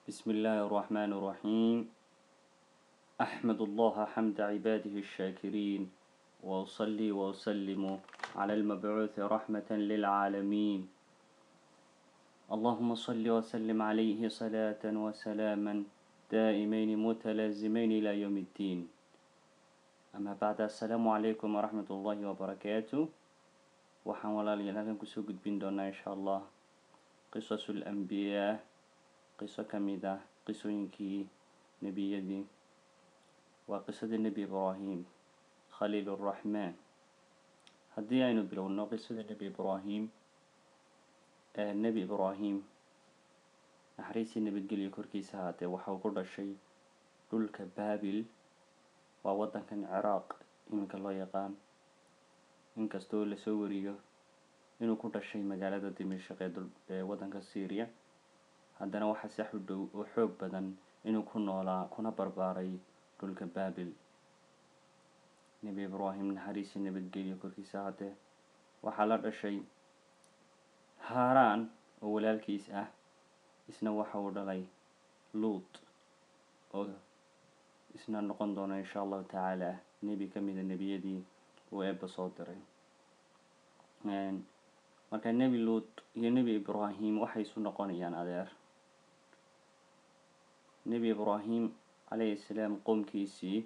بسم الله الرحمن الرحيم أحمد الله حمد عباده الشاكرين وأصلي وأسلم على المبعوث رحمة للعالمين اللهم صل وسلم عليه صلاة وسلاما دائمين متلازمين إلى يوم الدين أما بعد السلام عليكم ورحمة الله وبركاته waxaan walaalayaal halkan kusoo gudbin doonaa insha allah qisasul anbiyaa qiso ka mid ah qisooyinkii nebiyadii waa qisadii nebi ibraahim khaliil uraxmaan haddii aynu bilowno qisada nebi ibraahim nebi ibraahim naxariistii nabadgelya korkiisa haatee waxa uu ku dhashay dhulka baabil waa waddankan ciraaq iminka loo yaqaan inkastoo lasoo wariyo inuu ku dhashay magaalada dimashaq ee waddanka syria haddana waxaa sax u dhow oo xoog badan inuu ku noolaa kuna barbaaray dhulka baabil nebi ibraahim naxariisii nabadgelyo korkiisa haddee waxaa la dhashay haaraan oo walaalkiis ah isna waxa uu dhalay luut oo isna noqon doona insha allahu tacaala nebi ka mida nebiyadii uu eebba soo diray marka nebi luut iyo nebi ibraahim waxay isu noqonayaan adeer nebi ibraahim calayhi salaam qoomkiisii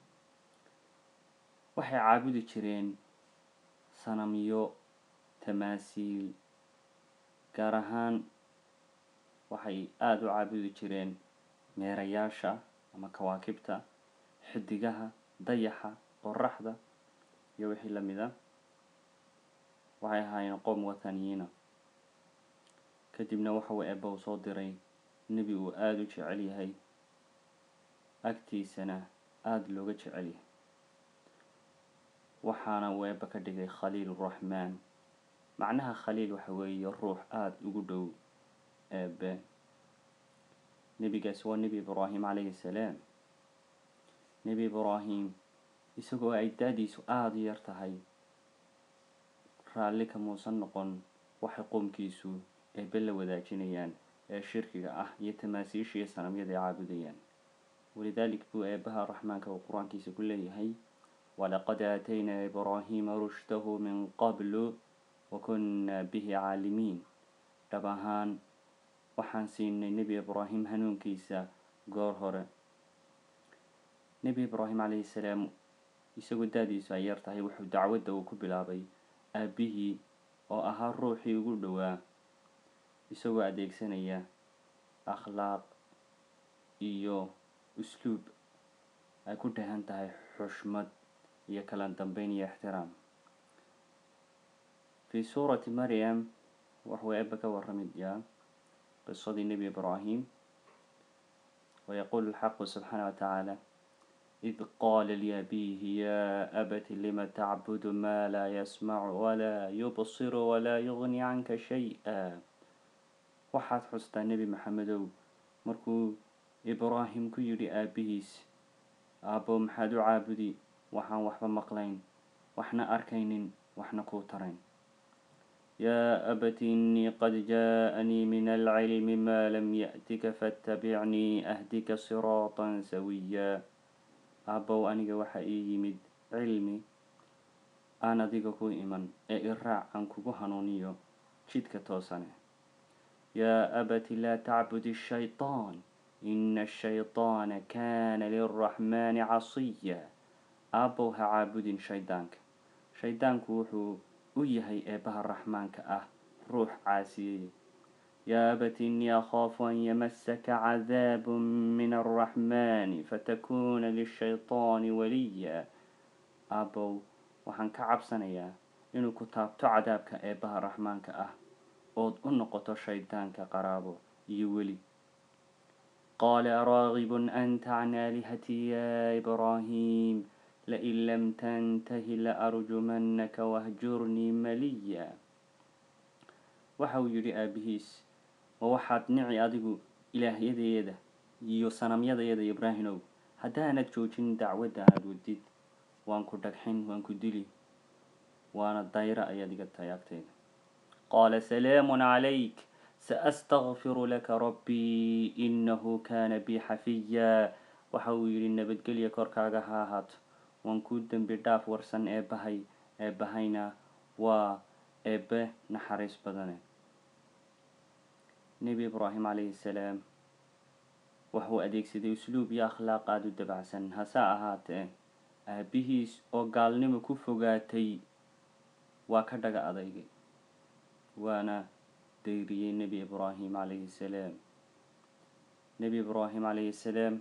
waxay caabudi jireen sanamyo tamaasiil gaar ahaan waxay aada u caabudi jireen meerayaasha ama kawaakibta xidigaha dayaxa qoraxda iyo wixii lamid a waxay ahaayeen qoom wathaniyiina kadibna waxa uu eebba uu soo diray nebi uu aada u jecel yahay agtiisana aada looga jecel yahay waxaana uu eebba ka dhigay khaliil uraxmaan macnaha khaliil waxa weeye ruux aada ugu dhow eebbe nebigaasi waa nebi ibraahim calayhi salaam nebi ibraahim isagoo ay da-diisu aada u yar tahay raalli kamuusan noqon waxay qoomkiisu eebbe la wadaajinayaan ee shirkiga ah iyo tamaasiisha iyo sanamyada ay caabudayaan walidaalik buu eebbaha raxmaanka uu qur-aankiisa ku leeyahay walaqad aataynaa ibraahiima rushdahu min qablu wa kunnaa bihi caalimiin dhab ahaan waxaan siinay nebi ibraahim hanuunkiisa goor hore nebi ibraahim calayhi salaam isagoo da-diisu ay yar tahay wuxuu dacwadda uu ku bilaabay aabbihii oo ahaa ruuxii ugu dhowaa isagoo adeegsanaya akhlaaq iyo usluub ay ku dhahan tahay xushmad iyo kala dambeyn iyo ixtiraam fii suurati maryam wuxuu eebba ka warramayaa qisadii nebi ibraahim wayaquulu alxaqu subxaana wa tacaala إذ قال لأبيه يا أبت لم تعبد ما لا يسمع ولا يبصر ولا يغني عنك شيئا waxaad xustaa nebi maxamedow markuu ibraahim ku yidhi aabihiis aabbo maxaad u caabudi waxaan waxba maqlayn waxna arkaynin waxna kuu tarayn yaa abati innii qad jaaءanii min alcilmi maa lam yaأtika faاtabicnii ahdika siraatan sawiya aabbow aniga waxaa ii yimid cilmi aan adiga ku iman ee iraac aan kugu hanuuniyo jidka toosane yaa abati laa tacbud الshayطaan ina الshayطaana kana lilraxmaani casiya aabbow ha caabudin shaydaanka shaydaanku wuxuu u yahay eebbaha raxmaanka ah ruux caasiyey yaa abati innii akhaafu an yamasaka cadaabu min alraxmaani fatakuna lishayطaani waliya aabbow waxaan ka cabsanayaa inuu ku taabto cadaabka eebbaha raxmaanka ah ood u noqoto shaydaanka qaraabo iyo weli qaala araagibun anta can aalihatii yaa ibraahim lain lam tantahi laarjumannaka wahjurnii maliya waxa uu yidhi aabihiis ma waxaad nici adigu ilaahyadeeda iyo sanamyadayada ibraahimow haddaanad joojin dacwadda aada wadid waan ku dhagxin waan ku dili waana dayra ayaad iga tahay agtayda qaala salaamun calayk saastakfiru laka rabbii inahu kaana bi xafiya waxa uu yidhi nabadgelya korkaaga ha ahaato waan kuu dembi dhaaf warsan eebbahay eebbahayna waa eebbe naxariis badane nebi ibraahim calayhi salaam wuxuu adeegsaday usluub iyo akhlaaq aada u dabacsan hase ahaatee aabihiis oo gaalnimo ku fogaatay waa ka dhaga adaygay waana dayriyey nebi ibraahim calayhi salaam nebi ibraahim calayhi salaam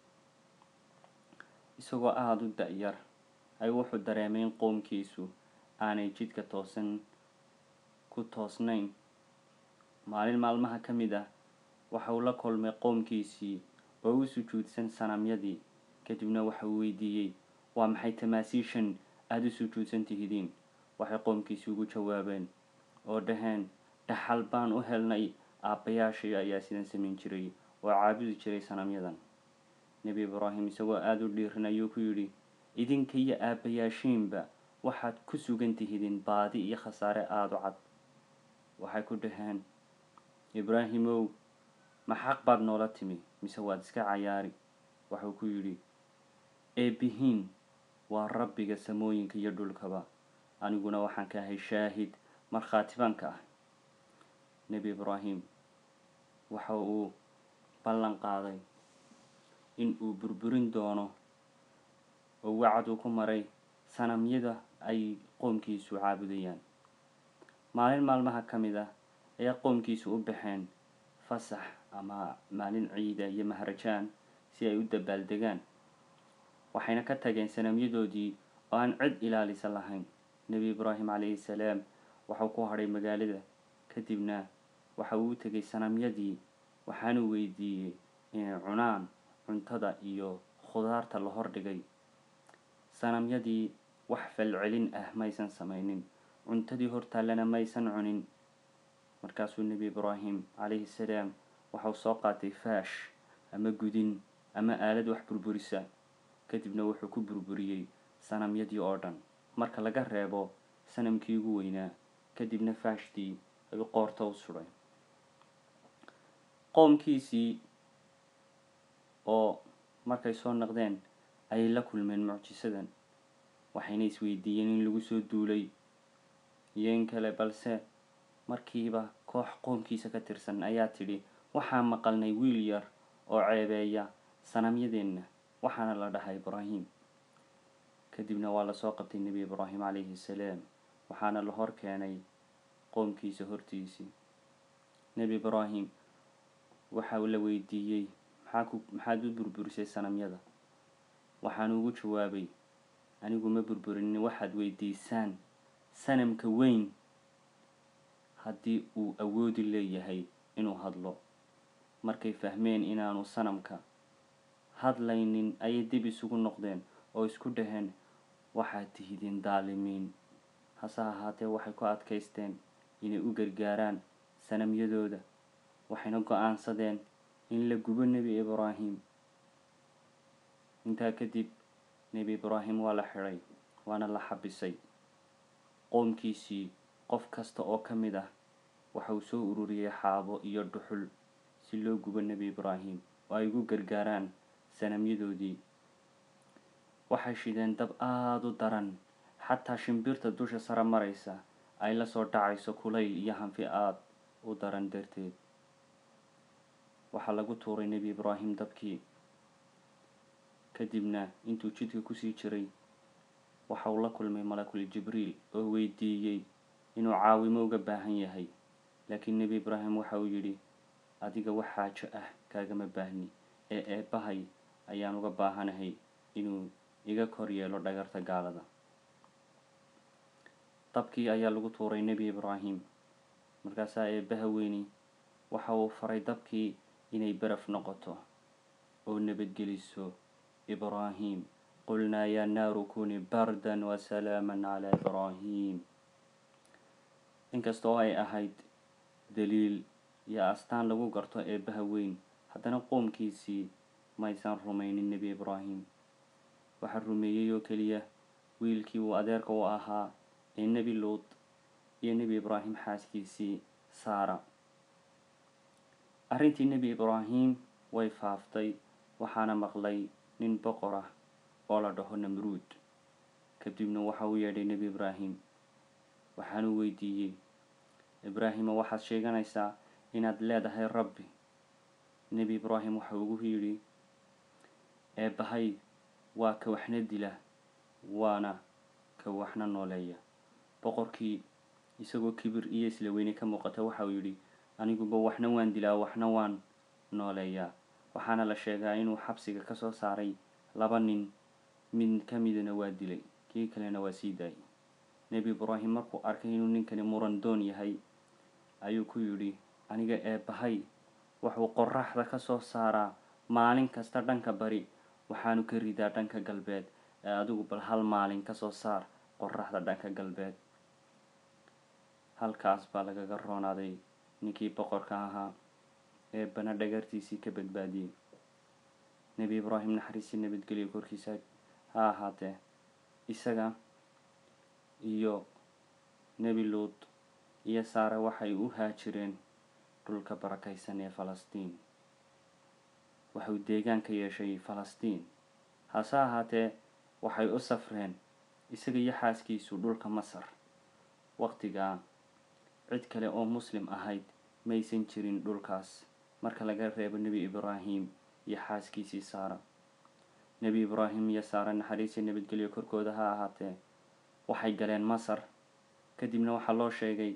isagoo aada u da-yar ay wuxuu dareemay in qoomkiisu aanay jidka toosan ku toosnayn maalin maalmaha ka mid ah waxa uu la kulmay qoomkiisii oo u sujuudsan sanamyadii kadibna waxa uu weydiiyey waa maxay tamaasiishan aada u sujuudsan tihidiin waxay qoomkiisii ugu jawaabeen oo dhaheen dhaxal baan u helnay aabbayaashii ayaa sidan samayn jiray oo caabudi jiray sanamyadan nebi ibraahim isagoo aada u dhiiran ayuu ku yidhi idinka iyo aabbayaashiinba waxaad ku sugan tihidiin baadi iyo khasaare aada u cad waxay ku dhaheen ibraahimow ma xaq baad noola timi mise waad iska cayaari waxuu ku yidhi eebbihiin waa rabbiga samooyinka iyo dhulkaba aniguna waxaan ka ahay shaahid markhaatibanka ah nebi ibraahim waxa uu ballan qaaday in uu burburin doono oo wacad uu ku maray sanamyada ay qoomkiisu caabudayaan maalin maalmaha ka mid ah ayaa qoomkiisu u baxeen fasax ama maalin ciida iyo maharajaan si ay u dabaaldegaan waxayna ka tageen sanamyadoodii oo aan cid ilaalisa lahayn nebi ibraahim calayhi salaam waxau ku hadhay magaalada kadibna waxa uu u tegay sanamyadii waxaanuu weydiiyey inay cunaan cuntada iyo khudaarta la hordhigay sanamyadii wax falcelin ah maysan samaynin cuntadii hortaallana maysan cunin markaasuu nebi ibraahim calayhi salaam waxau soo qaatay faash ama gudin ama aalad wax burburisa kadibna wuxuu ku burburiyey sanamyadii oo dhan marka laga reebo sanamkii ugu weynaa kadibna faashtii ayuu qoorta u sudhay qoomkiisii oo markay soo naqdeen ayay la kulmeen mucjisadan waxayna isweydiiyeen in lagu soo duulay iyo in kale balse markiiba koox qoomkiisa ka tirsan ayaa tidhi waxaan maqalnay wiil yar oo ceebeeya sanamyadeenna waxaana la dhahay ibraahim kadibna waa lasoo qabtay nebi ibraahim calayhi salaam waxaana la hor keenay qoomkiisa hortiisii nebi ibraahim waxa uu la weydiiyey maxaa ku maxaad u burburisay sanamyada waxaanu ugu jawaabay anigu ma burburinin waxaad weydiisaan sanamka weyn haddii uu awoodi leeyahay inuu hadlo markay fahmeen inaanu sanamka hadlaynin ayay dib isugu noqdeen oo isku dhaheen waxaad tihidiin daalimiin hase ahaatee waxay ku adkaysteen inay u gargaaraan sanamyadooda waxayna go-aansadeen in la gubo nebi ibraahim intaa kadib nebi ibraahim waa la xidhay waana la xabisay qoomkiisii qof kasta oo ka mid ah waxa uu soo ururiyey xaabo iyo dhuxul si loo gubo nebi ibraahim oo ay ugu gargaaraan sanamyadoodii waxay shideen dab aada u daran xataa shimbirta dusha sare maraysa ay la soo dhacayso kulayl iyo hanfi aada u daran darteed waxaa lagu tuuray nebi ibraahim dabkii kadibna intuu jidka kusii jiray waxa uu la kulmay malakul jibriil oo weydiiyey inuu caawimo uga baahan yahay laakiin nebi ibraahim waxa uu yidhi adiga wax xaajo ah kaagama baahni ee eebbahay ayaan uga baahanahay inuu iga kor yeelo dhagarta gaalada dabkii ayaa lagu tuuray nebi ibraahim markaasaa eebbaha weyni waxa uu faray dabkii inay baraf noqoto oo nabadgeliso ibraahim qulnaa yaa naaru kuni bardan wasalaaman calaa ibraahim inkasta oo ay ahayd daliil iyo astaan lagu garto eebbaha weyn haddana qoomkiisii maysan rumaynin nebi ibraahim waxaa rumeeyey oo keliya wiilkii uu adeerka u ahaa ee nebi luud iyo nebi ibraahim xaaskiisii saara arrintii nebi ibraahim way faaftay waxaana maqlay nin boqor ah oo la dhaho namruud kadibna waxa uu yeedhay nebi ibraahim waxaanuu weydiiyey ibraahima waxaad sheeganaysaa inaad leedahay rabbi nebi ibraahim waxa ugu yidhi eebbahay waa ka waxna dila waana ka waxna nooleeya boqorkii isagoo kibir iyo isla weyne ka muuqata waxa uu yidhi aniguba waxna waan dilaa waxna waan nooleeyaa waxaana la sheegaa inuu xabsiga ka soo saaray laba nin mid ka midana waa dilay kii kalena waa sii daayay nebi ibraahim markuu arkay inuu ninkani muran doon yahay ayuu ku yidhi aniga eebbahay wuxuu qoraxda ka soo saaraa maalin kasta dhanka bari waxaanu ka ridaa dhanka galbeed ee adigu bal hal maalin ka soo saar qoraxda dhanka galbeed halkaas baa lagaga roonaaday ninkii boqorka ahaa eebbana dhagartiisii ka badbaadiyey nebi ibraahim naxariistii nabadgelyo korkiisa ha ahaatee isaga iyo nebi luut iyo saare waxay u haajireen dhulka barakaysan ee falastiin waxuu deegaan ka yeeshay falastiin hase ahaatee waxay u safreen isaga iyo xaaskiisu dhulka masar waqtigaa cid kale oo muslim ahayd maysan jirin dhulkaas marka laga reebo nebi ibraahim iyo xaaskiisii saara nebi ibraahim iyo saare naxariisii nabadgelyo korkooda ha ahaatee waxay galeen masar kadibna waxaa loo sheegay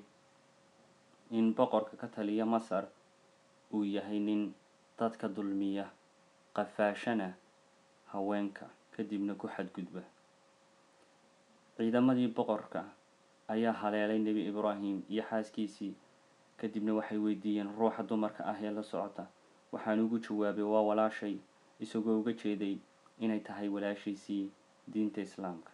in boqorka ka taliya masar uu yahay nin dadka dulmiya qafaashana haweenka kadibna ku xadgudba ciidamadii boqorka ayaa haleelay nebi ibraahim iyo xaaskiisii kadibna waxay weydiiyeen ruuxa dumarka ah ee la socota waxaan ugu jawaabay waa walaashay isagoo uga jeeday inay tahay walaashiisii diinta islaamka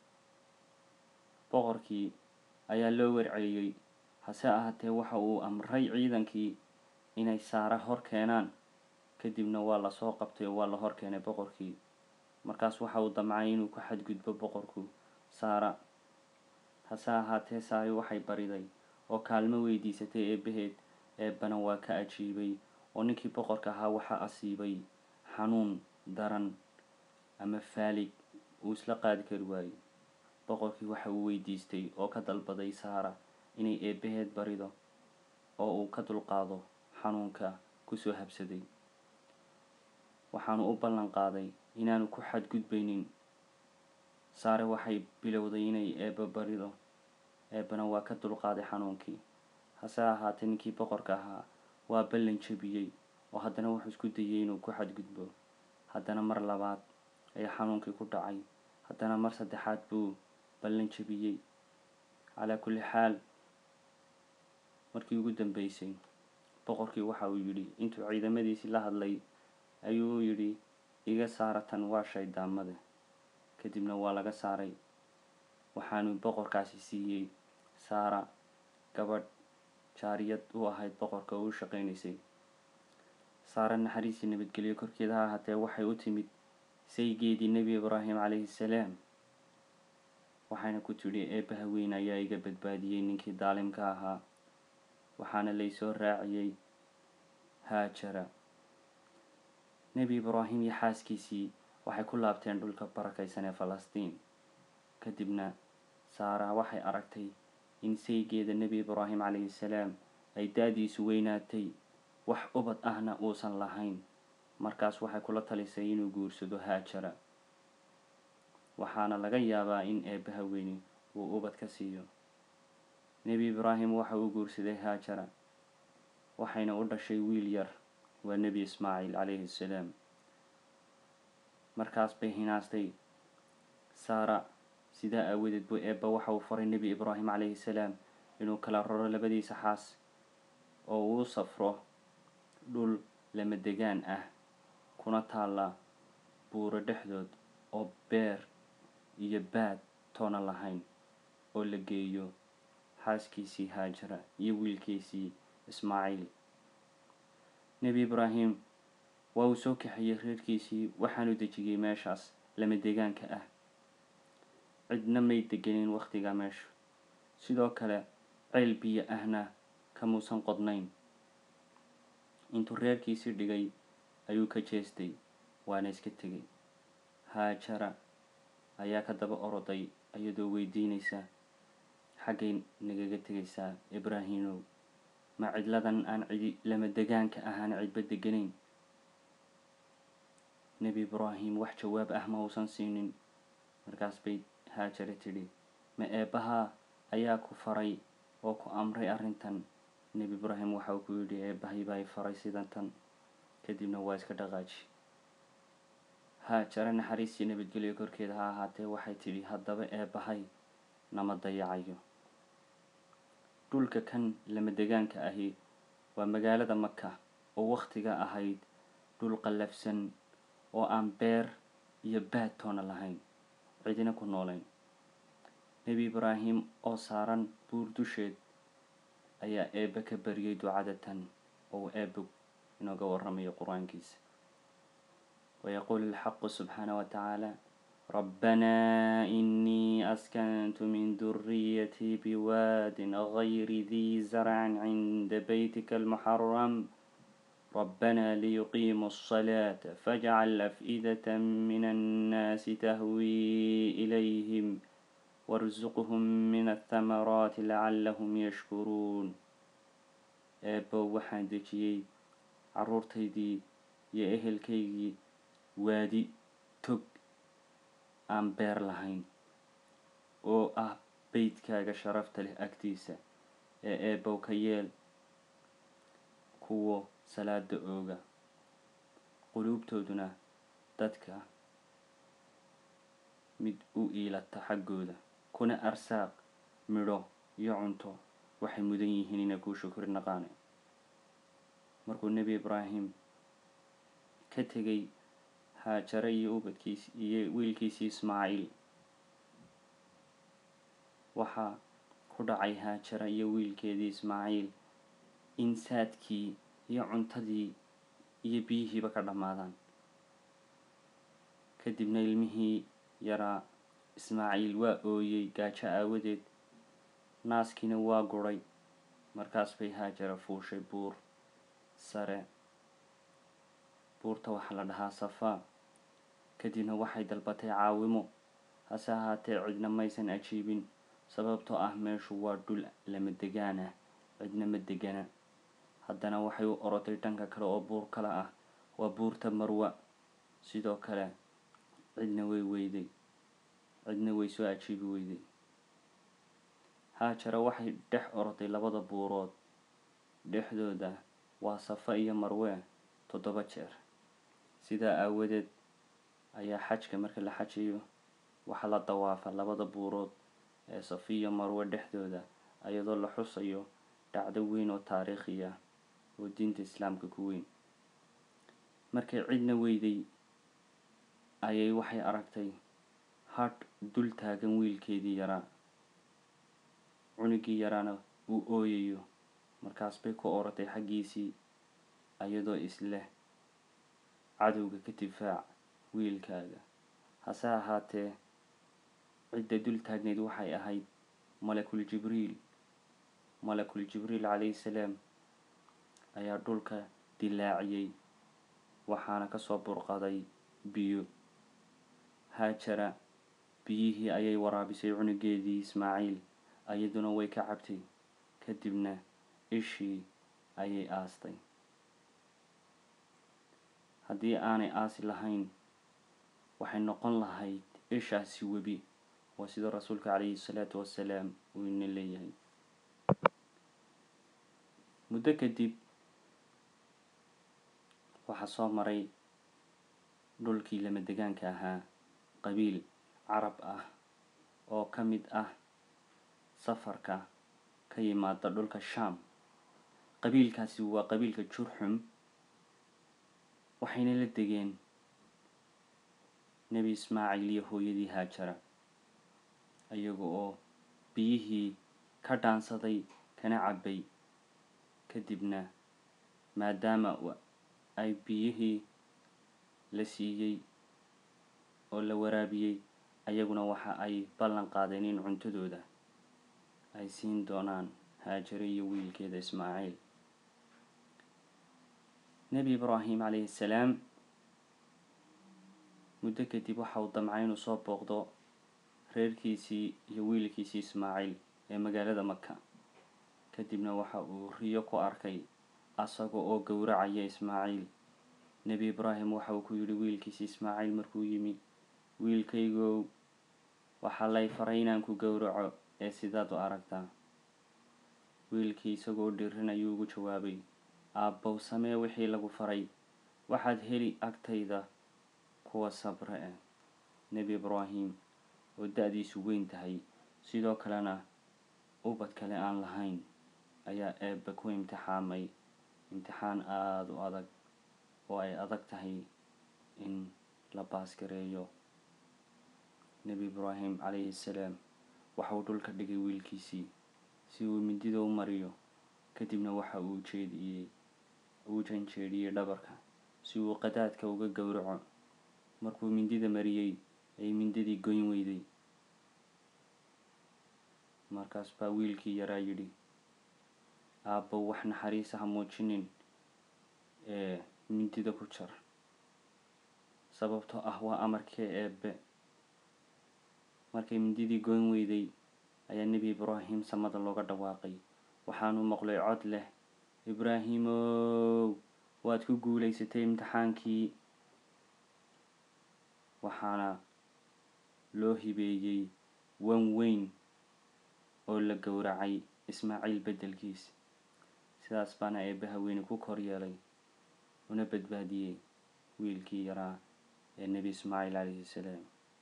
boqorkii ayaa loo warceliyey hase ahaatee waxa uu amray ciidankii inay saare hor keenaan kadibna waa lasoo qabtay oo waa la hor keenay boqorkii markaas waxa uu damcay inuu ku xadgudbo boqorku saara hase ahaatee saari waxay bariday oo kaalmo weydiisatay eebbaheed eebbana waa ka ajiibay oo ninkii boqorka ahaa waxaa asiibay xanuun daran ama faalig uu isla qaadi kari waayey boqorkii waxa uu weydiistay oo ka dalbaday saara inay eebbaheed barido oo uu ka dulqaado xanuunka kusoo habsaday waxaanu u ballan qaaday inaanu ku xadgudbaynin saare waxay bilowday inay eebba barido eebbana waa ka dulqaaday xanuunkii hase ahaatee ninkii boqorka ahaa waa ballan jebiyey oo haddana wuxuu isku dayay inuu ku xadgudbo haddana mar labaad ayaa xanuunkii ku dhacay haddana mar saddexaad buu ballan jebiyey calaa kulli xaal markii ugu dambeysay boqorkii waxa uu yidhi intuu ciidamadiisii la hadlay ayuu yidhi iga saaratan waa shaydaamada kadibna waa laga saaray waxaanu boqorkaasi siiyey saara gabadh jaariyad u ahayd boqorka oo u shaqaynaysay saare naxariisii nabadgelyo korkeeda ha ahaatee waxay u timid saygeedii nebi ibraahim calayhi salaam waxayna ku tidhi eebbaha weyn ayaa iga badbaadiyey ninkii daalimka ahaa waxaana laysoo raaciyey haajara nebi ibraahim iyo xaaskiisii waxay ku laabteen dhulka barakaysan ee falastiin kadibna saara waxay aragtay in saygeeda nebi ibraahim calayhi salaam ay da-diisu weynaatay wax ubad ahna uusan lahayn markaas waxay kula talisay inuu guursado haajara waxaana laga yaabaa in eebbaha weyni uu ubad ka siiyo nebi ibraahim waxa uu guursaday haajara waxayna u dhashay wiil yar waa nebi ismaaciil calayhi salaam markaas bay hinaastay saara sidaa aawadeed buu eebba waxa uu faray nebi ibraahim calayhi salaam inuu kala raro labadiisa xaas oo uu safro dhul lama degaan ah kuna taalla buuro dhexdood oo beer iyo baad toona lahayn oo la geeyo xaaskiisii haajara iyo wiilkiisii ismaaciil nebi ibraahim waa uu soo kaxeeyey reerkiisii waxaanu dejiyey meeshaas lama deegaanka ah cidna may degenin wakhtiga meesha sidoo kale ceyl biyo ahna kamuusan qodnayn intuu reerkiisii dhigay ayuu ka jeestay waana iska tegay haajara ayaa ka daba oroday iyadoo weydiinaysa xaggay nagaga tegaysaa ibraahimow ma cidladan aan cidi lama degaanka ahaan cidba deganayn nebi ibraahim wax jawaab ah ma uusan siinin markaas bay haajare tidhi ma eebbahaa ayaa ku faray oo ku amray arrintan nebi ibraahim waxa uu ku yidhi eebbahay baa i faray sidan tan kadibna waa iska dhaqaaji haajare naxariistii nabadgelyo korkeeda ha ahaatee waxay tidhi haddaba eebbahay nama dayacayo dhulka kan lama degaanka ahi waa magaalada maka oo wakhtiga ahayd dhul qallafsan oo aan beer iyo baad toona lahayn cidina ku noolayn nebi ibraahim oo saaran buur dusheed ayaa eebbe ka bariyay ducadatan oo eebbe inooga warramayo qur-aankiisa ويقول الحق سبحانه وتعالى ربنا إني أسكنت من ذريتي بواد غير ذي زرع عند بيتك المحرم ربنا ليقيموا الصلاة فاجعل أفئدة من الناس تهوي إليهم وارزقهم من الثمرات لعلهم يشكرون أبو waxaan dejiyey caruurtaydii iyo ehelkaygii waadi tog aan beer lahayn oo ah beydkaaga sharafta leh agtiisa ee eebbow ka yeel kuwo salaada ooga quluubtooduna dadka mid u iilata xaggooda kuna arsaaq midho iyo cunto waxay mudan yihiin inay kuu shukri naqaane markuu nebi ibraahim ka tegay haajare iyo ubadkiis iyo wiilkiisii ismaaciil waxaa ku dhacay haajare iyo wiilkeedii ismaaciil in saadkii iyo cuntadii iyo biyihiiba ka dhammaadaan kadibna ilmihii yaraa ismaaciil waa ooyey gaajo aawadeed naaskiina waa guray markaas bay haajara fuushay buur sare buurta waxaa la dhahaa safaa kadibna waxay dalbatay caawimo hase ahaatee cidna maysan ajiibin sababtoo ah meeshu waa dhul lama degaan ah cidna ma degana haddana waxay u orotay dhanka kale oo buur kale ah waa buurta marwa sidoo kale cidna way weyday cidna way soo ajiibi weyday haajara waxay dhex orotay labada buurood dhexdooda waa safa iyo marwe toddoba jeer sidaa aawadeed ayaa xajka marka la xajayo waxaa la dawaafa labada buurood ee safiyo marwe dhexdooda iyadoo la xusayo dhacdo weyn oo taariikhi ah oo diinta islaamka ku weyn markay cidna weyday ayay waxay aragtay hadh dul taagan wiilkeedii yaraa cunugii yaraana uu ooyayo markaas bay ku oratay xaggiisii iyadoo isleh cadowga ka difaac wiilkaaga hase ahaatee cidda dul taagneyd waxay ahayd malakul jibriil malakul jibriil calayhi salaam ayaa dhulka dilaaciyey waxaana kasoo burqaday biyo haajara biyihii ayay waraabisay cunugeedii ismaaciil iyaduna way ka cabtay kadibna ishii ayay aastay haddii aanay aasi lahayn waxay noqon lahayd ishaasi webi waa sida rasuulka calayhi salaatu wasalaam uu ina leeyahay muddo kadib waxaa soo maray dhulkii lama degaanka ahaa qabiil carab ah oo ka mid ah safarka ka yimaada dhulka shaam qabiilkaasi waa qabiilka jurxum waxayna la degeen nebi ismaaciil iyo hooyadii haajara iyaga oo biyihii ka dhaansaday kana cabbay kadibna maadaama ay biyihii la siiyey oo la waraabiyey ayaguna waxa ay ballan qaadeen in cuntadooda ay siin doonaan haajare iyo wiilkeeda ismaaciil nebi ibraahim calayhi salaam muddo kadib waxa uu damcay inuu soo booqdo reerkiisii iyo wiilkiisii ismaaciil ee magaalada maka kadibna waxa uu riyo ku arkay asaga oo gowracaya ismaaciil nebi ibraahim waxa uu ku yidhi wiilkiisii ismaaciil markuu yimi wiilkaygow waxaa lay faray inaan ku gowraco ee sidaad u aragtaa wiilkii isagoo dhirin ayuu ugu jawaabay aabbow samee wixii lagu faray waxaad heli agtayda kuwa sabre ah nebi ibraahim oo da-diisu weyn tahay sidoo kalena ubad kale aan lahayn ayaa eebbe ku imtixaamay imtixaan aada u adag oo ay adag tahay in la baasgareeyo nebi ibraahim calayhi salaam waxa uu dhulka dhigay wiilkiisii si uu mindida u mariyo kadibna waxa uu jeediyey uu janjeedhiyey dhabarka si uu qadaadka uga gowraco markuu mindida mariyey ay mindidii goyn weyday markaas baa wiilkii yaraa yidhi aabbow wax naxariisa ha muujinin ee mindida ku jar sababtoo ah waa amarkii eebbe markay mindidii goyn weyday ayaa nebi ibraahim samada looga dhawaaqay waxaanu maqlay cod leh ibraahimow waad ku guulaysatay imtixaankii waxaana loo hibeeyey wan weyn oo la gowracay ismaaciil beddelkiis sidaas baana eebbe haweyne ku kor yeelay una badbaadiyey wiilkii yaraa ee nebi ismaaciil calayhi salaam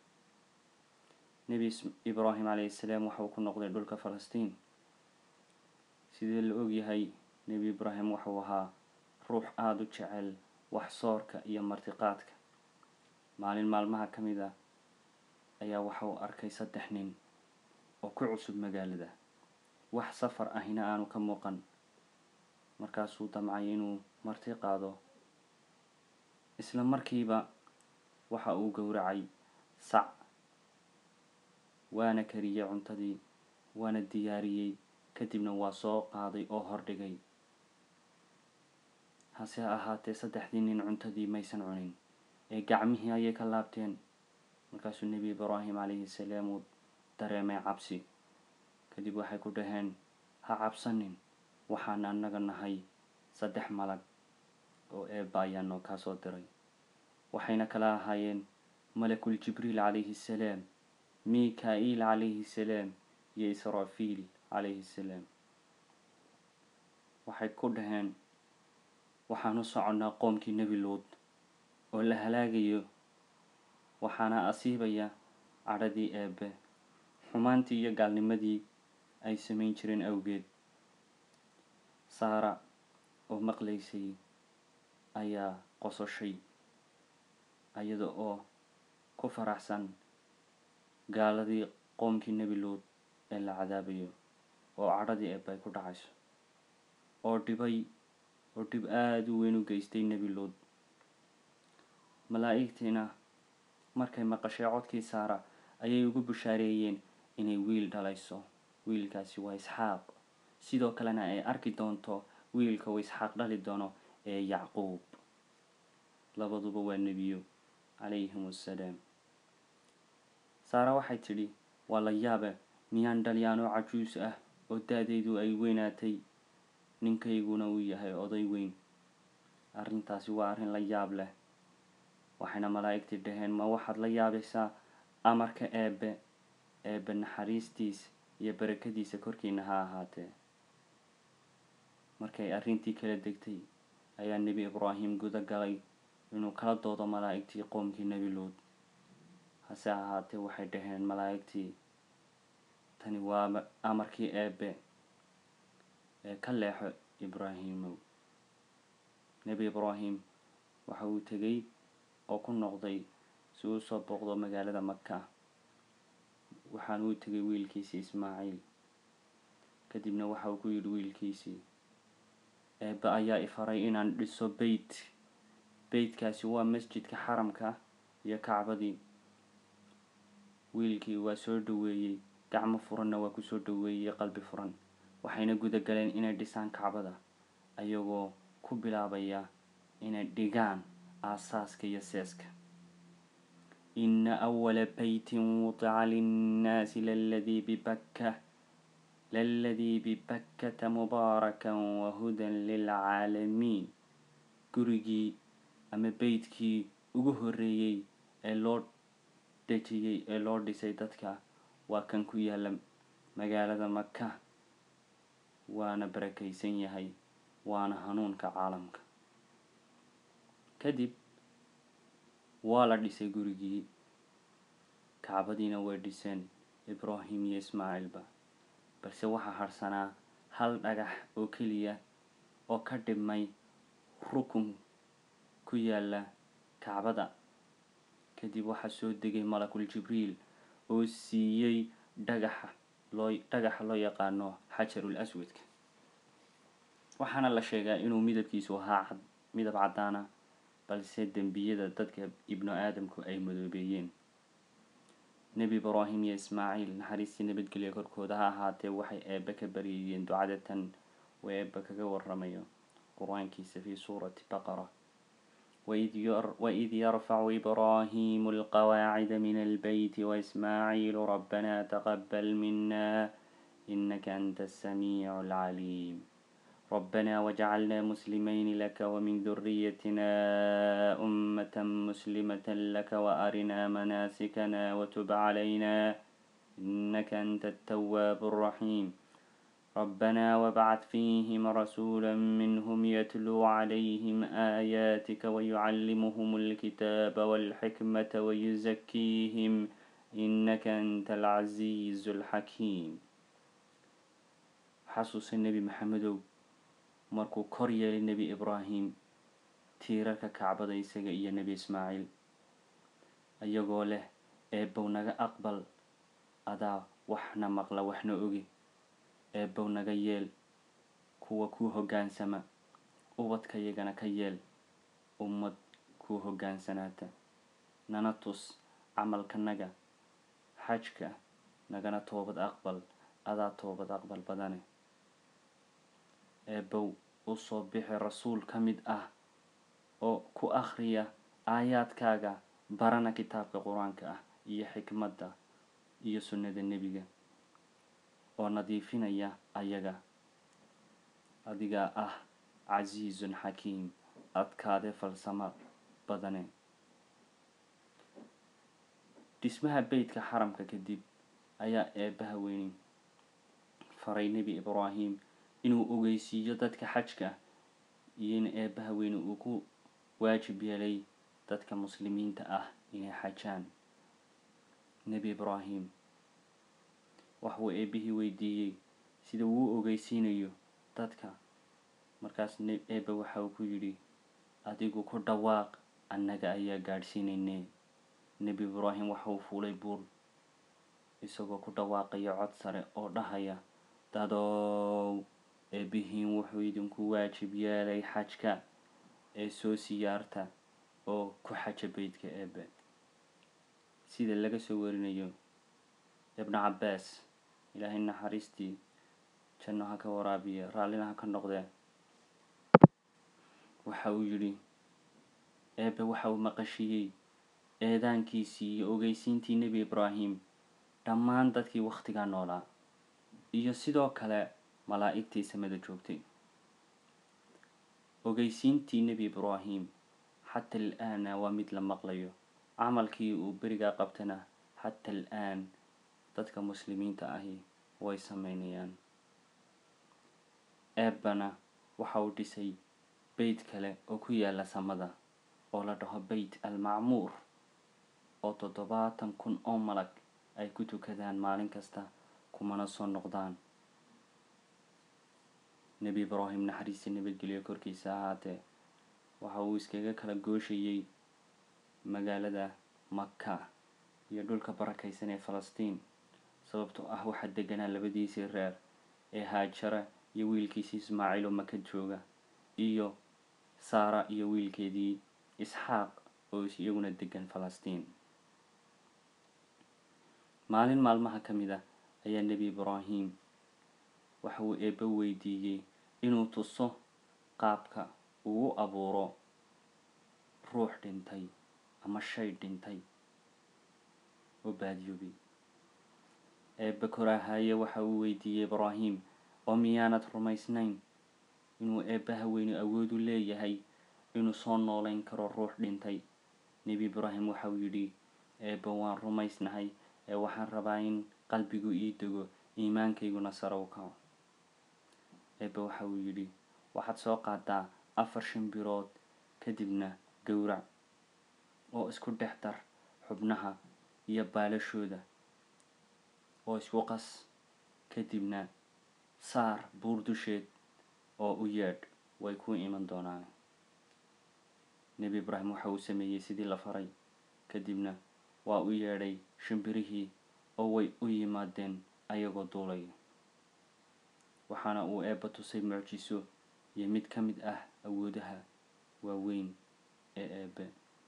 nebi ibraahim calayhi salaam waxa uu ku noqday dhulka falastiin sidii la ogyahay nebi ibraahim waxuu ahaa ruux aada u jecel wax soorka iyo martiqaadka maalin maalmaha ka mid ah ayaa waxa uu arkay saddex nin oo ku cusub magaalada wax safar ahina aanu ka muuqan markaasuu damcay inuu marti qaado isla markiiba waxa uu gowracay sac waana kariyey cuntadii waana diyaariyey kadibna waa soo qaaday oo hordhigay hase ahaatee saddexdii nin cuntadii maysan cunin ee gacmihii ayay ka laabteen markaasuu nebi ibraahim calayhi salaam uu dareemay cabsi kadib waxay ku dhaheen ha cabsanin waxaan annaga nahay saddex malag oo eebba ayaa noo kaa soo diray waxayna kala ahaayeen malakul jibriil calayhi salaam mika-iil calayhi salaam iyo israafiil calayhi salaam waxay ku dhaheen waxaan u soconnaa qoomkii nebi luud oo la halaagayo waxaana asiibaya cadhadii eebbe xumaantii iyo gaalnimadii ay samayn jireen awgeed saara oo maqlaysay ayaa qososhay iyada oo ku faraxsan gaaladii qoomkii nebi luud ee la cadaabayo oo cadhadii eebbe ay ku dhacayso oo dhibay oo dhib aada u weyn u geystay nebi luud malaa'igtiina markay maqashay codkii saara ayay ugu bushaareeyeen inay wiil dhalayso wiilkaasi waa isxaaq sidoo kalena ay arki doonto wiilka uu isxaaq dhali doono ee yacquub labaduba waa nebiyo calayhim wassalaam saara waxay tidhi waa la yaabe miyaan dhalyaanoo cajuus ah oo da-deydu ay weynaatay ninkayguna uu yahay oday weyn arrintaasi waa arrin la yaab leh waxayna malaa'igtii dhaheen ma waxaad la yaabaysaa amarka eebbe eebbe naxariistiis iyo barakadiisa korkiina ha ahaatee markay arrintii kala degtay ayaa nebi ibraahim guda galay inuu kala doodo malaa'igtii qoomkii nebi luud hase ahaatee waxay dhaheen malaa'igtii tani waa amarkii eebbe ee ka leexo ibraahimow nebi ibraahim waxa uu tegay oo ku noqday si uu soo booqdo magaalada maka waxaana uu tegay wiilkiisii ismaaciil kadibna waxa uu ku yidhi wiilkiisii eebbe ayaa ifaray inaan dhiso beyt beytkaasi waa masjidka xaramka iyo kacbadii wiilkii waa soo dhaweeyey gacmo furanna waa kusoo dhaweeyey qalbi furan waxayna guda galeen inay dhisaan kacbada ayagoo ku bilaabaya inay dhigaan aasaaska iyo seeska ina awala beytin wudica linnaasi laladii bibakka laladii bibakkata mubaarakan wahudan lilcaalamiin gurigii ama beytkii ugu horreeyey ee loo dejiyey ee loo dhisay dadka waa kan ku yaala magaalada maka waana barakeysan yahay waana hanuunka caalamka kadib waa la dhisay gurigii kacbadiina way dhiseen ibraahim iyo ismaaciilba balse waxaa harsanaa hal dhagax oo keliya oo ka dhibmay rukun ku yaala kacbada kadib waxaa soo degay malakul jibriil oo siiyey dhagaxa loo dhagaxa loo yaqaano xajarul aswadka waxaana la sheegaa inuu midabkiisu ahaa cad midab caddaana balse dembiyada dadka ibnu aadamku ay madoobeeyeen nebi ibraahim iyo ismaaciil naxariistii nabadgelya korkooda ha ahaatee waxay eebbe ka baryayeen ducada tan uu eebbe kaga waramayo qur-aankiisa fi suurati baqara وإذ يرفع إبراهيم القواعد من البيت وإسماعيل ربنا تقبل منا إنك أنت السميع العليم ربنا وجعلنا مسلمين لك ومن ذريتنا أمة مسلمة لك وأرنا مناسكنا وتب علينا إنك أنت التواب الرحيم ربنا وابعث فيهم رسولا منهم يتلو عليهم آياتك ويعلمهم الكتاب والحكمة ويزكيهم إنك أنت العزيز الحكيم xasuusa nebi maxamedow markuu kor yeelay nebi ibraahim tiirarka kacbada isaga iyo nebi ismaaciil iyagoo leh eebbow naga aqbal adaa waxna maqla waxna ogi eebbow naga yeel kuwa kuu hoggaansama ubadkayagana ka yeel ummad kuu hoggaansanaata nana tus camalkanaga xajka nagana toobad aqbal adaa toobad aqbal badane eebbow u soo bixi rasuul ka mid ah oo ku akhriya aayaadkaaga barana kitaabka qur-aanka ah iyo xikmadda iyo sunnada nebiga oo nadiifinaya ayaga adigaa ah casiizun xakiim adkaade falsamo badane dhismaha beytka xaramka kadib ayaa eebbaha weyni faray nebi ibraahim inuu ogeysiiyo dadka xajka iyo in eebbaha weyne uu ku waajib yeelay dadka muslimiinta ah inay xajaan nebi ibraahim waxuu eebbihii weydiiyey sida uu u ogeysiinayo dadka markaas eebbe waxa uu ku yidhi adigu ku dhawaaq annaga ayaa gaadhsiinaynee nebi ibraahim waxa uu fuulay buur isagoo ku dhawaaqaya cod sare oo dhahaya dadow eebbihiin wuxuu idinku waajib yeelay xajka ee soo siyaarta oo ku xaja beydka eebbe sida laga soo warinayo ibnu cabbaas ilaahay naxariistii janno ha ka waraabiya raallina ha ka noqdee waxa uu yidhi eebbe waxa uu maqashiyey eedaankiisii iyo ogeysiintii nebi ibraahim dhammaan dadkii wakhtigaa noolaa iyo sidoo kale malaa'igtii samada joogtay ogeysiintii nebi ibraahim xata al-aana waa mid la maqlayo camalkii uu berigaa qabtana xata al-aan dadka muslimiinta ahi way sameynayaan eebbana waxa uu dhisay beyt kale oo ku yaala samada oo la dhaho beyt almacmuur oo toddobaatan kun oo malag ay ku tukadaan maalin kasta kumana soo noqdaan nebi ibraahim naxariista nabadgelyo korkiisa ahaatee waxa uu iskaga kala gooshayey magaalada maka iyo dhulka barakaysan ee falastiin sababtoo ah waxaa deganaa labadiisii reer ee haajara iyo wiilkiisii ismaaciil oo maka jooga iyo saara iyo wiilkeedii isxaaq oo iyaguna degan falastiin maalin maalmaha ka mid ah ayaa nebi ibraahim waxa uu eebbe weydiiyey inuu tuso qaabka uu u abuuro ruux dhintay ama shay dhintay oo baadiyoobay eebbe koraahaye waxa uu weydiiyey ibraahim oo miyaanad rumaysnayn inuu eebbaha weynu awoodu leeyahay inuu soo noolayn karo ruux dhintay nebi ibraahim waxa uu yidhi eebbe waan rumaysnahay ee waxaan rabaa in qalbigu ii dego iimaankayguna sare u kaco eebbe waxa uu yidhi waxaad soo qaadaa afar shimbirood kadibna gowrac oo isku dhex dar xubnaha iyo baalashooda oo isku qas kadibna saar buur dusheed oo u yeedh way ku iman doonaan nebi ibraahim waxa uu sameeyey sidii la faray kadibna waa u yeedhay shimbirihii oo way u yimaadeen ayagoo duulay waxaana uu eebba tusay mucjiso iyo mid ka mid ah awoodaha waaweyn ee eebbe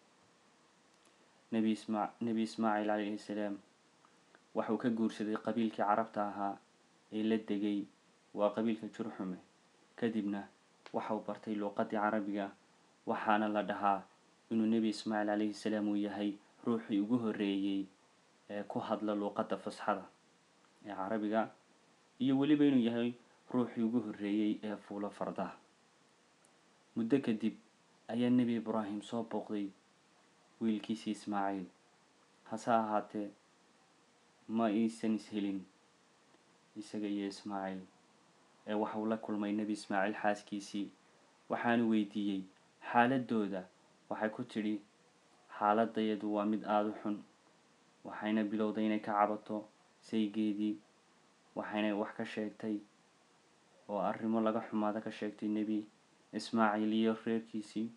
nebi isma nebi ismaaciil calayhi salaam waxa uu ka guursaday qabiilkii carabta ahaa ee la degay waa qabiilka jurxume kadibna waxa uu bartay luuqadii carabiga waxaana la dhahaa inuu nebi ismaaciil calayhi salaam uu yahay ruuxii ugu horreeyey ee ku hadla luuqadda fasxada ee carabiga iyo weliba inuu yahay ruuxii ugu horreeyey ee fuulo fardaha muddo kadib ayaa nebi ibraahim soo booqday wiilkiisii ismaaciil hase ahaatee ma aysan ishelin isaga iyo ismaaciil ee waxa uu la kulmay nebi ismaaciil xaaskiisii waxaanu weydiiyey xaaladooda waxay ku tidhi xaaladayadu waa mid aada u xun waxayna bilowday inay ka cabato saygeedii waxayna wax ka sheegtay oo arrimo laga xumaada ka sheegtay nebi ismaaciil iyo reerkiisii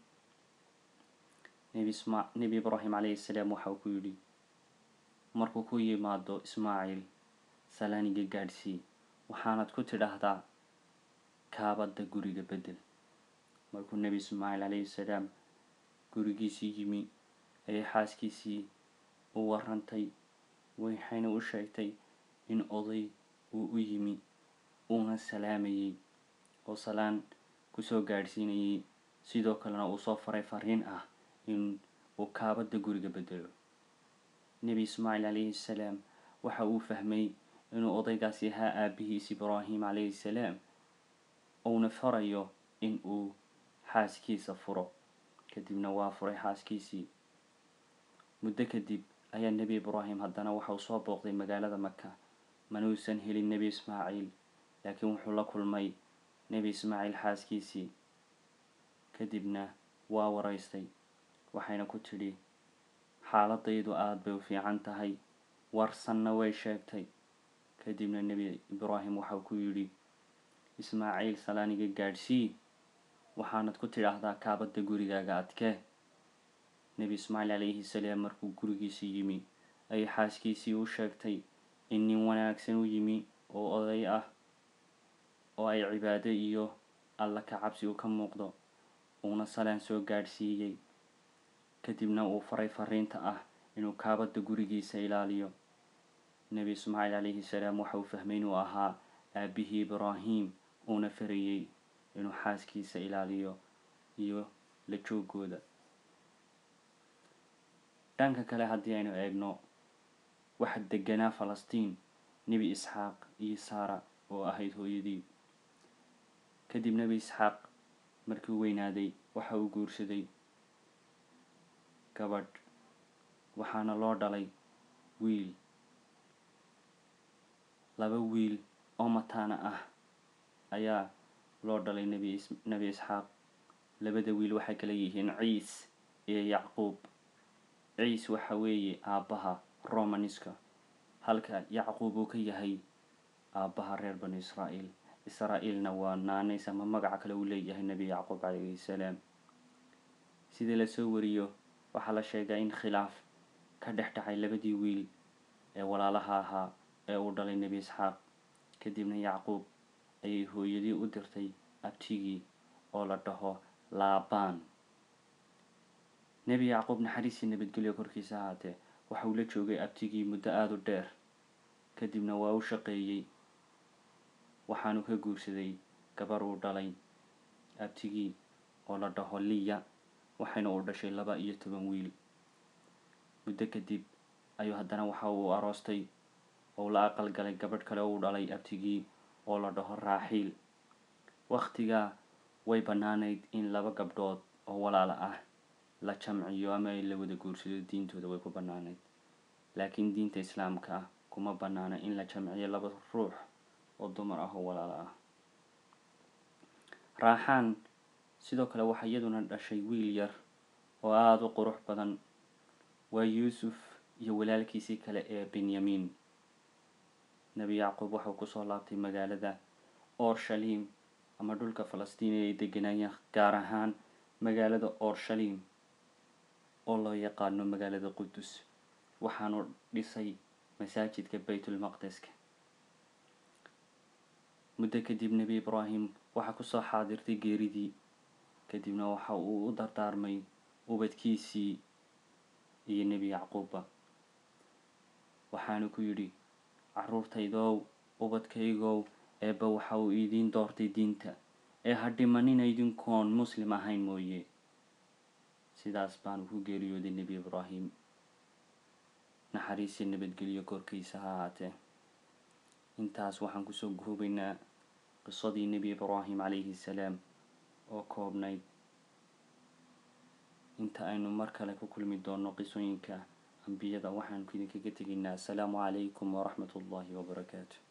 nebi isma nebi ibraahim calayhi salaam waxa uu ku yidhi markuu ku yimaado ismaaciil salaaniga gaadhsii waxaanad ku tidhaahdaa kaabadda guriga beddel markuu nebi ismaaciil calayhi salaam gurigiisii yimi ayay xaaskiisii u warantay waxayna u sheegtay in oday uu u yimi uuna salaamayey oo salaan kusoo gaadhsiinayay sidoo kalena uu soo faray fariin ah in uu kaabadda guriga beddelo nebi ismaaciil calayhi salaam waxa uu fahmay inuu odaygaasi ahaa aabihiis ibraahim calayhi salaam uuna farayo in uu xaaskiisa furo kadibna waa furay xaaskiisii muddo kadib ayaa nebi ibraahim haddana waxa uu soo booqday magaalada maka manuusan helin nebi ismaaciil laakiin wuxuu la kulmay nebi ismaaciil xaaskiisii kadibna waa waraystay waxayna ku tidhi xaaladaydu aada bay u fiican tahay warsanna way sheegtay kadibna nebi ibraahim waxau ku yidhi ismaaciil salaaniga gaadhsii waxaanad ku tidhaahdaa kaabadda gurigaaga adkee nebi ismaaciil calayhi salaam markuu gurigiisii yimi ayay xaaskiisii u sheegtay in nin wanaagsan u yimi oo oday ah oo ay cibaado iyo alla ka cabsi u ka muuqdo uuna salaan soo gaadhsiiyey kadibna uu faray fariinta ah inuu kaabadda gurigiisa ilaaliyo nebi ismaaciil calayhi salaam waxa uu fahmay inuu ahaa aabihii ibraahim uuna farayey inuu xaaskiisa ilaaliyo iyo la joogooda dhanka kale haddii aynu eegno waxa deganaa falastiin nebi isxaaq iyo saara oo ahayd hooyadii kadib nebi isxaaq markii u weynaaday waxa uu guursaday gabadh waxaana loo dhalay wiil laba wiil oo mataana ah ayaa loo dhalay nebi is nebi isxaaq labada wiil waxay kala yihiin ciis iyo yacquub ciis waxa weeye aabbaha romaniska halka yacquub uu ka yahay aabbaha reer banu israa'iil israa-iilna waa naanays ama magaca kale uu leeyahay nebi yacquub calayhi salaam sidii lasoo wariyo waxaa la sheegaa in khilaaf ka dhex dhacay labadii wiil ee walaalaha ahaa ee uu dhalay nebi isxaaq kadibna yacquub ayay hooyadii u dirtay abtigii oo la dhaho laabaan nebi yacquub naxariisii nabadgelyo korkiisa ahaatee waxa uu la joogay abtigii muddo aada u dheer kadibna waa u shaqeeyey waxaanu ka guursaday gabar uu dhalay abtigii oo la dhaho liya waxayna uu dhashay laba iyo toban wiil muddo kadib ayuu haddana waxa uu aroostay oo la aqal galay gabadh kale uu dhalay abtigii oo la dhaho raaxiil wakhtigaa way bannaanayd in laba gabdhood oo walaala ah la jamciyo ama ay la wada guursado diintooda way ku bannaanayd laakiin diinta islaamka ah kuma bannaana in la jamciyo laba ruux oo dumar ah oo walaalo ah raaxaan sidoo kale waxaa iyaduna dhashay wiil yar oo aada u qurux badan waa yuusuf iyo walaalkiisii kale ee benyamin nebi yacquub waxau kusoo laabtay magaalada orshalim ama dhulka falastiin ay deganayeen gaar ahaan magaalada orshalim oo loo yaqaano magaalada qudus waxaanu dhisay masaajidka baytulmaqdeska muddo kadib nebi ibraahim waxaa kusoo xaadirtay geeridii kadibna waxa uu u dardaarmay ubadkiisii iyo nebi yacquubba waxaanu ku yidhi caruurtaydow ubadkaygow eebba waxa uu idiin doortay diinta ee ha dhimanina idinkoon muslim ahayn mooye sidaas baanu ku geeriyooday nebi ibraahim naxariis iyo nabadgelyo korkiisa ha ahaatee intaas waxaan kusoo guubaynaa qisadii nebi ibraahim calayhi salaam oo koobnayd inta aynu mar kale ku kulmi doono qisooyinka ambiyada waxaanu idinkaga tegaynaa asalaamu calaykum waraxmat ullahi wabarakaatu